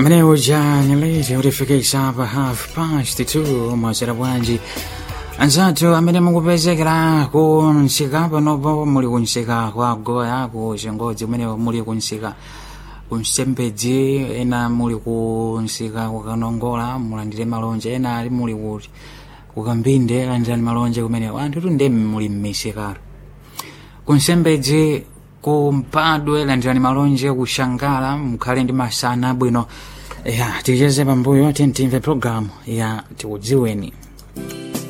amene uja nyalezi utifikisa pa half past two mwasera bwanji anzathu amene mukupezekera ku msika panopo muli kunsika kwa goya ku chengodzi kumene muli kunsika kunsembedzi ena muli kunsika kukanongola mulandire malonje ena ali muli kuti kukambinde landirani malonje kumene anthu tunde muli mmisikaro kunsembedzi kumpadwe landirani malonje kushangala mukhale ndi masana abwino ya ticheze pambuyo tintimve programu ya tikudziweni